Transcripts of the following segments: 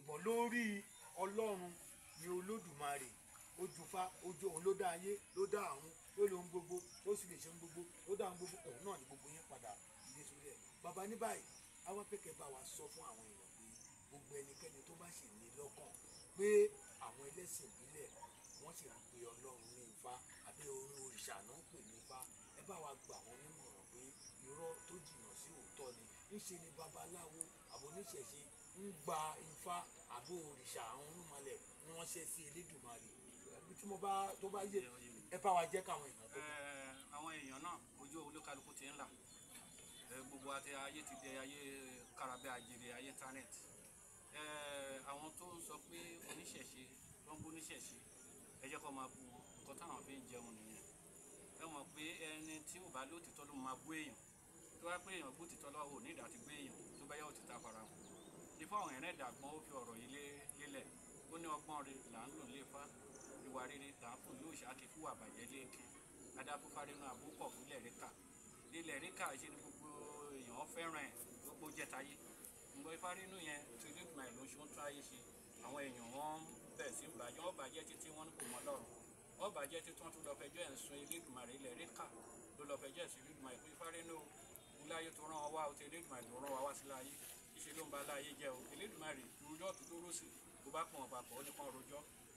ṣùgbọ́n lórí ọlọ́run ni olódùmarè ojúfa ojú òun ló dá ayé ló dá àrùn ló lóhun gbogbo ló sì lè ṣe ohun gbogbo ló dá ohun gbogbo òun náà ni gbogbo yẹn padà ilé sórí ẹ̀ bàbá ní báyìí àwọn akẹ́kẹ̀ẹ́ bá wa sọ fún àwọn èèyàn pé gbogbo ẹnikẹ́ni tó bá sì ní lọ́kàn pé àwọn ẹlẹ́sìn ìbílẹ̀ wọ́n sì ń pe ọlọ́run ní ifá àbí orí òrìṣà náà ń pè ní ifá ẹ bá wa gbà wọ́n nímọ̀ràn pé irọ́ tó jìnnà sí òótọ́ ni ńṣe ni babaláwo àbò oníṣẹ̀ṣe ń gba ifá àbí òrìṣà àwọn olúmọlẹ̀ ni wọ́n ṣe sí elédùnmarè ẹbí tí mo bá tó bá yé ẹ bá wa jẹ́ káwọn èèyàn tó kù. Ẹ, àwọn èèyàn náà ojú olúkálukú ti ń là Ẹ, gbogbo àti ayé ti di ayé karabẹ àjèrè ayé íńtánẹ́ẹ̀tì Ẹ, àwọn tó ń sọ pé oníṣẹ̀ṣe ló ń bú oníṣẹ̀ṣe ẹ jẹ́ kó máa bú wọn nǹkan táwọn fi ń jẹun nìyẹn ẹ mọ̀ pé ẹni tí ò bá lóòtítọ́ ló máa bú èèyàn tó bá pé èèyàn gbó títọ́ lọ́wọ́ ò ní ìdá ti gbé èèyàn tó bá yẹ òtítà fara hàn ifá àwọn ẹ̀rẹ́ ìdàgbọ́n ó fi ọ̀rọ̀ yìí lé- lélẹ̀ ó ní ọgbọ́n rẹ̀ là ń lò léfá ìwà rere là ń fún lóòṣà kí fún àbàjẹ́ léèké adáfúfárínú àbúkọ̀ fúnlẹ̀ ríkà ilẹ̀ ríkà ṣe ni gbogbo èèyàn fẹ́ràn ẹ̀ gbogbo jẹ́ táyé ǹgbọ́ ìfárínú yẹn tí olóògbé ló ṣe ń tún ayé ṣe àwọn èèyàn wọn bẹ̀ sí ń bàjẹ́ wọ́n bàjẹ́ títí wọ́n ní kò mọ́ lọ́rùn wọ́n bàjẹ́ títí wọ́n tún lọ fẹjọ́ ẹ̀ ń sun elédùnmarè ilẹ̀ ríkà ló lọ fẹjọ́ ẹ̀ sí elédùnmarè pé ìfárínú wúláyé tó rán wa wá o ti elédùnmarè tó rán wa wá sí láyé ìṣe ló ń ba láyé jẹ́ o elédùnmarè rojọ́ tó tó rọ́ọ̀sì tó bá pọ̀ wọn papọ̀ ó ní kàn rojọ́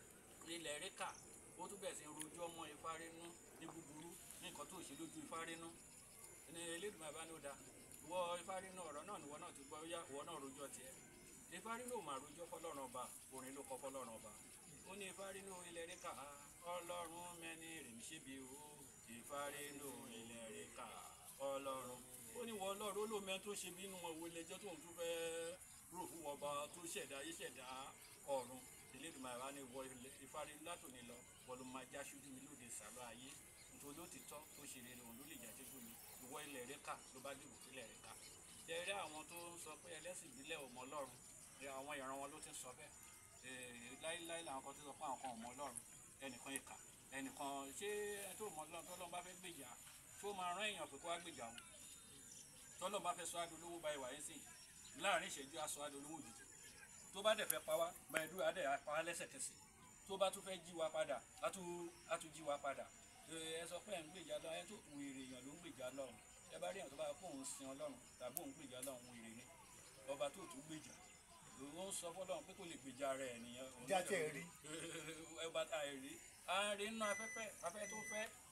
ilẹ̀ ríkà ó tún bẹ̀rẹ̀ sí ń rojọ́ mọ́ Ifárínú ní búburú ní nǹkan tó ṣe lójú Ifárínú ní Elédùmarè bá ní ó da ìwọ Ifárínú ọ̀rọ̀ náà níwọ náà ti gbọ́ yá ìwọ náà rojọ́ tiẹ̀ Ifárínú ò máa rojọ́ fọlọ́run ọba orin ló kọ fọlọ́run ọba ó ní Ifárínú ilẹ̀ ríkà ọlọ́run mẹ́ni rèmí ṣébi o Ifárínú ilẹ̀ ríkà ọlọ́run ó ní wọ ọlọ́run ó lò mẹ́ tó ṣe bínú wọn wo ilé-ẹjọ́ tóun tún fẹ́ẹ́ rò fún ọba tó ṣẹ̀dá ayé ṣẹ̀dá ọ̀run Elédùmarè wa ní wọ ìfarí látòní lọ wọ́n ló máa já ṣojú mi lóde sàlọ́ ayé nítorí ó ti tọ́ tó ṣe rere òun ló lè jà ṣojú mi ìwọ ilẹ̀ rẹ kà ló bá dìbò sílẹ̀ rẹ kà jẹ́rẹ́ àwọn tó ń sọ pé ẹlẹ́sìn ìbílẹ̀ ò mọ Ọlọ́run ẹ, àwọn ìran wọn ló ti ń sọ bẹ́ẹ̀ Ee, láíláí làwọn kan tó sọ pé àwọn kan ò mọ Ọlọ́run ẹnìkan ìkà ẹnìkan ṣé ẹ tó mọ Ọlọ́run tọ́lọ́run bá fẹ́ gbèjà tó máa rán èèyàn pé kó wá gbèjà òun tọ́lọ́run bá fẹ́ sọ adolówó báyìí wáyé sí láàrin ìṣẹ́jú aṣọ adolówó òjijì tó bá dẹ̀ fẹ́ pa wá báyìí dúró adẹ̀ pa wá lẹ́sẹ̀kẹsẹ̀ tó bá tún fẹ́ jí wa padà á tún á tún jí wa padà ẹ ẹ sọ pé ẹ̀ ń gbèjà lọ ẹ tó wèrè èèyàn ló ń gbèjà lọ́run ẹ bá rí èèyàn tó bá kó òun sin ọlọ́run tàbí òun gbèjà lọ́run wèrè ni ọba tó tún gbèjà òun sọ fọlọ́run pé kò lè gbèjà rẹ̀ nìyẹn òun Jáde rí. ọba tá a rí a rí nínú afẹ́fẹ́ afẹ́ tó fẹ́